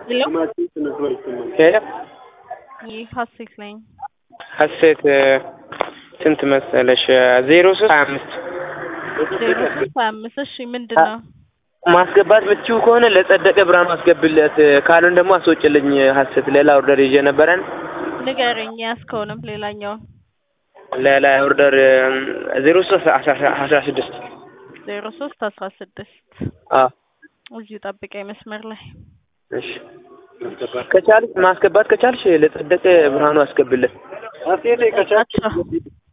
ሄሎ ይህ ሀሴት ነኝ። ሀሴት ስንት መሰለሽ? ዜሮ ሶስት ሀያ አምስት ዜሮ ሶስት ሀያ አምስት እሺ ምንድን ነው? ማስገባት ምትችው ከሆነ ለጸደቀ ብርሃኑ አስገቢለት፣ ካልሆን ደግሞ አስወጭልኝ። ሀሴት ሌላ ኦርደር ይዤ ነበረን። ንገረኝ ያስከውንም ሌላኛውን ሌላ ኦርደር ዜሮ ሶስት አስራ ስድስት ዜሮ ሶስት አስራ ስድስት አዎ እዚሁ ጠብቀኝ መስመር ላይ እሺ ከቻልሽ ማስገባት ከቻልሽ ለጸደቀ ብርሃኑ አስገብለት። አቻ